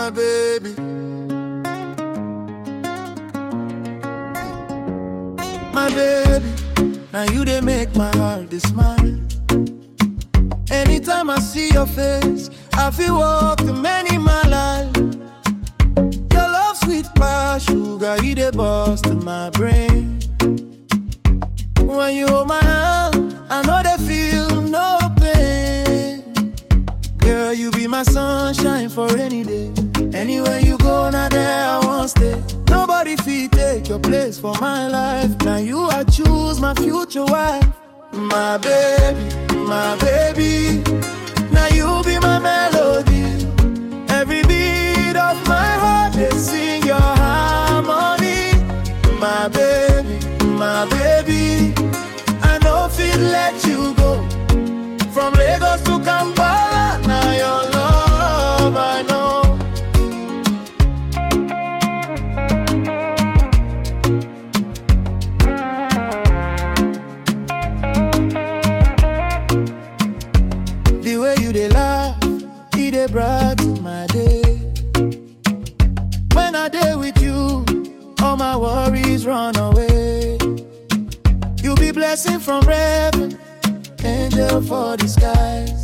my baby. My baby, now you they make my heart they smile. Anytime I see your face, I feel walk the many mile. Your love sweet past sugar, you the bust in my brain. When you hold my hand, I know they feel no pain. Girl, you be my sunshine for any day. Anywhere you go, now there I won't stay. Nobody fit take your place for my life. Now you I choose my future wife. My baby, my baby. Now you be my melody. Every beat of my heart, they sing your harmony. My baby, my baby. I know feel let you go. From Lagos to Kampala, now your love I know. The way you dey laugh, it dey brighten my day. When I dey with you, all my worries run away. You be blessing from heaven, angel for the skies.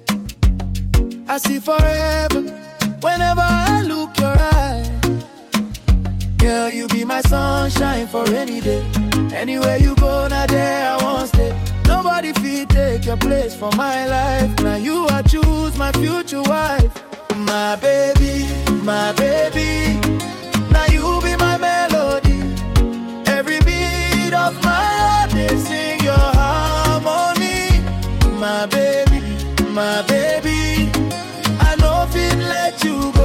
I see forever whenever I look your eye. Girl, you be my sunshine for any day. Anywhere you go, now there I won't stay. Nobody fit take your place for my life. Now you I choose my future wife. My baby, my baby. Now you be my melody. Every beat of my heart, they sing your harmony. My baby, my baby. I know fit let you